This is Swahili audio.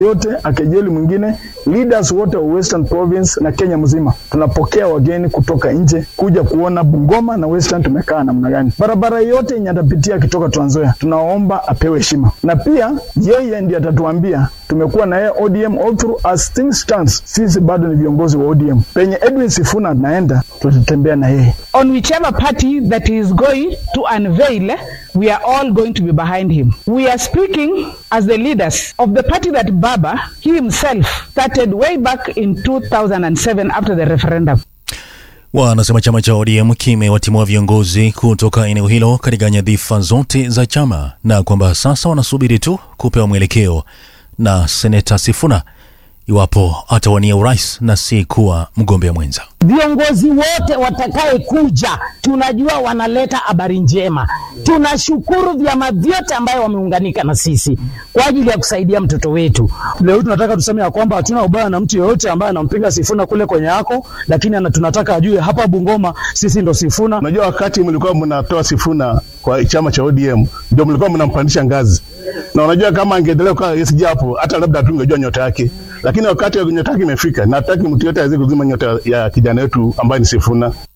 yote akejeli mwingine, leaders wote wa Western Province na Kenya mzima. Tunapokea wageni kutoka nje kuja kuona Bungoma na Western tumekaa namna gani. Barabara yote yenye atapitia akitoka Trans Nzoia, tunaomba apewe heshima, na pia yeye ndiye atatuambia tumekuwa na yeye ODM all through as things stands. Sisi bado ni viongozi wa ODM. Penye Edwin Sifuna anaenda, tutatembea na yeye. On whichever party that he is going to unveil, we are all going to be behind him. We are speaking as the leaders of the party that Baba he himself started way back in 2007 after the referendum. Wanasema chama cha ODM kimewatimua viongozi kutoka eneo hilo katika nyadhifa zote za chama na kwamba sasa wanasubiri tu kupewa mwelekeo na seneta Sifuna iwapo atawania urais na si kuwa mgombea mwenza. Viongozi wote watakaye kuja tunajua wanaleta habari njema. Tunashukuru vyama vyote ambayo wameunganika na sisi kwa ajili ya kusaidia mtoto wetu. Leo tunataka tuseme ya kwamba hatuna ubaya na mtu yeyote ambaye anampinga Sifuna kule kwenye yako, lakini ana, tunataka ajue hapa Bungoma sisi ndo Sifuna. Unajua, wakati mlikuwa mnatoa Sifuna kwa chama cha ODM ndio mlikuwa mnampandisha ngazi, na unajua kama angeendelea kwa yes japo hata labda hatungejua nyota yake, lakini wakati nyota yake imefika, na hataki mtu yote aweze kuzima nyota ya kijana wetu ambaye ni Sifuna.